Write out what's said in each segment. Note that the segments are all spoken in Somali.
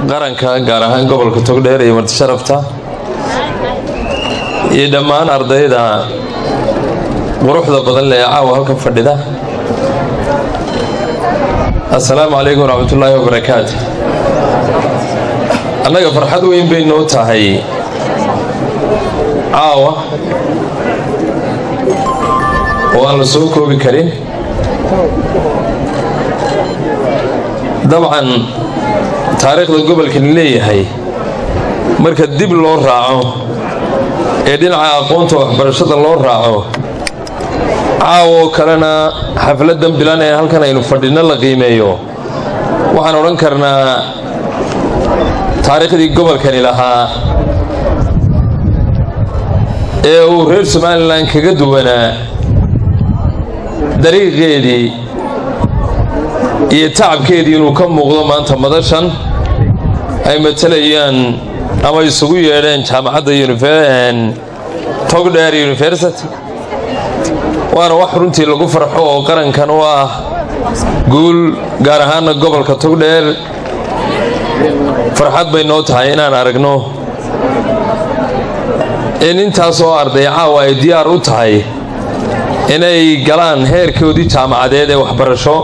qaranka gaar ahaan gobolka togdheer iyo martisharafta iyo dhammaan ardayda quruxda badan lee caawa halkan fadhida assalaamu calaykum waraxmatullaahi wabarakaatu annaga farxad weyn bay noo tahay caawa oo aan la soo koobi karin dabcan taariikhda gobolkani leeyahay marka dib loo raaco ee dhinaca aqoonta waxbarashada loo raaco caawoo kalena xafladdan bilan ee halkan aynu fadhinno la qiimeeyo waxaan odhan karnaa taariikhdii gobolkani lahaa ee uu reer somalilan kaga duwanaa dariiqeedii iyo tacabkeedii inuu ka muuqdo maanta madashan ay matalayaan ama isugu yeedheen jaamacadda togdheer university waana wax runtii lagu farxo oo qarankan u ah guul gaar ahaana gobolka togdheer farxad bay noo tahay inaan aragno in intaasoo arday caawa ay diyaar u tahay inay galaan heerkoodii jaamacadeed ee waxbarasho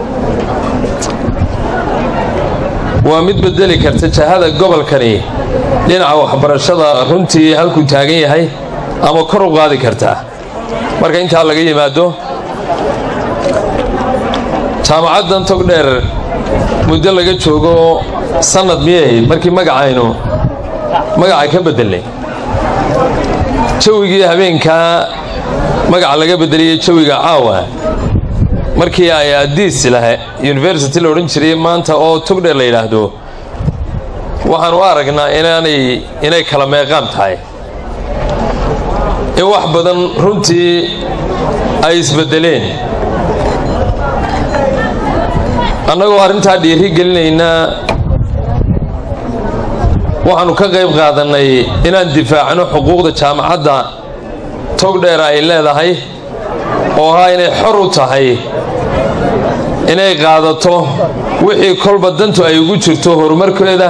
waa mid bedeli karta jahada gobolkani dhinaca waxbarashada runtii halkuu taagan yahay ama kor u qaadi kartaa marka intaa laga yimaado jaamacaddan togdheer muddo laga joogo sannad miyay ahayd markii magacaynu magaca ka beddelnay jawigii habeenkaa magaca laga beddeliyey jawiga caawa markii ay adiis laha university la odhan jiray maanta oo togdheer la yidhaahdo waxaan u aragnaa inaanay inay kala meeqaan tahay in wax badan runtii ay isbeddeleen annagoo arrintaa dhiiri gelinaynaa waxaannu ka qayb qaadannay inaan difaacno xuquuqda jaamacadda togdheer ay leedahay oo ahaa inay xor u tahay inay qaadato wixii kolba dantu ay ugu jirto horumarkeeda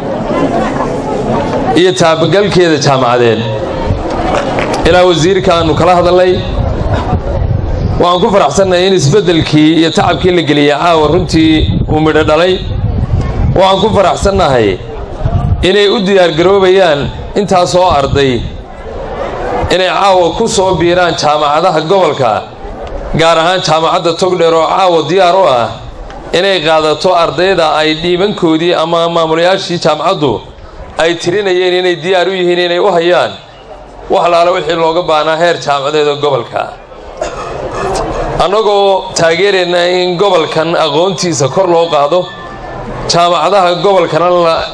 iyo taabagalkeeda jaamacadeed ilaa wasiirka aannu kala hadalnay waxaan ku faraxsannahay in isbeddelkii iyo tacabkii la geliyay caawa runtii uu midho dhalay waxaan ku faraxsannahay inay u diyaargaroobayaan intaasoo arday inay caawa ku soo biiraan jaamacadaha gobolka gaar ahaan jaamacadda togdheer oo caawa diyaar u ah inay qaadato ardayda ay dhiibankoodii ama maamulayaashii jaamacaddu ay tirinayeen inay diyaar u yihiin inay u hayaan wax laala wixii looga baahnaa heer jaamacadeeda gobolka annagoo taageerayna in gobolkan aqoontiisa kor loo qaado jaamacadaha gobolkana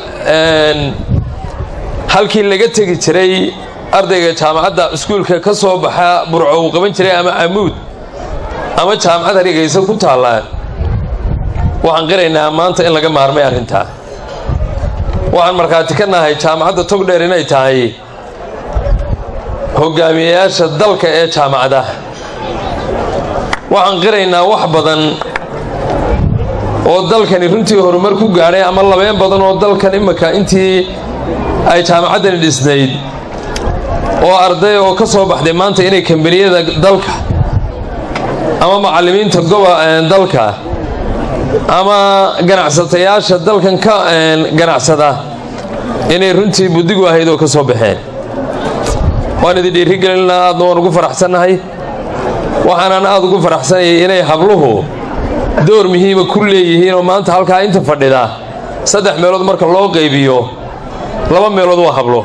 halkii laga tegi jiray ardayga jaamacadda iskuulka ka soo baxa burco uu qaban jiray ama camuud ama jaamacad harigaysa ku taalla waxaan qiraynaa maanta in laga maarmay arrintaa waxaan markhaati ka nahay jaamacadda togdheer inay tahay hogaamiyayaasha dalka ee jaamacadaha waxaan qiraynaa wax badan oo dalkani runtii horumar ku gaadhay ama labeen badan oo dalkan imika intii ay jaamacaddani dhisnayd oo arday oo ka soo baxday maanta inay kambaniyada dalka ama macallimiinta goba dalka ama ganacsatayaasha dalkan ka ganacsada inay runtii buddigu ahayd oo ka soo baxeen waan idin dhiirigelinaa aadna waan ugu faraxsannahay waxaanan aad ugu faraxsanayay inay habluhu door muhiima ku leeyihiin oo maanta halkaa inta fadhida saddex meelood marka loo qaybiyo laba meelood waa hablo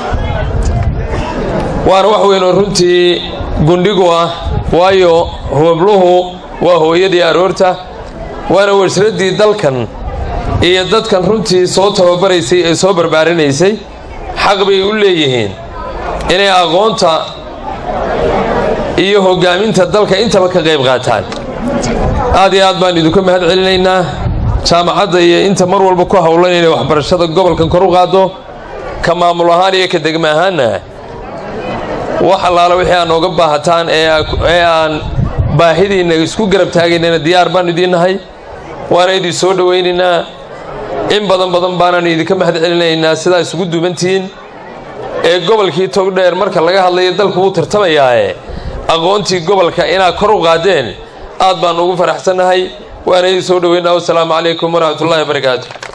waana wax weyn oo runtii gundhigu ah waayo habluhu waa hooyadii aroorta waana warsharaddii dalkan iyo dadkan runtii soo tababaraysay ee soo barbaarinaysay xaq bay u leeyihiin inay aqoonta iyo hoggaaminta dalka intaba ka qayb qaataan aad iyo aad baan idinku mahad celinaynaa jaamacadda iyo inta mar walba ku howlan inay waxbarashada gobolkan kor u qaaddo ka maamul ahaan iyo ka degma ahaanna wax allaala wixii aan nooga baahataan ee aan baahidiinna isku garab taagaynana diyaar baan idiin nahay waana idin soo dhowaynaynaa in badan badan baananu idinka mahad celinaynaa sidaa isugu duubantihiin ee gobolkii togdheer marka laga hadlayo dalku wuu tartamayaae aqoontii gobolka inaad kor u qaadeen aad baan ugu faraxsannahay waana idin soo dhoweynaa wasalaamu calaykum waraxmatullahi wabarakaatu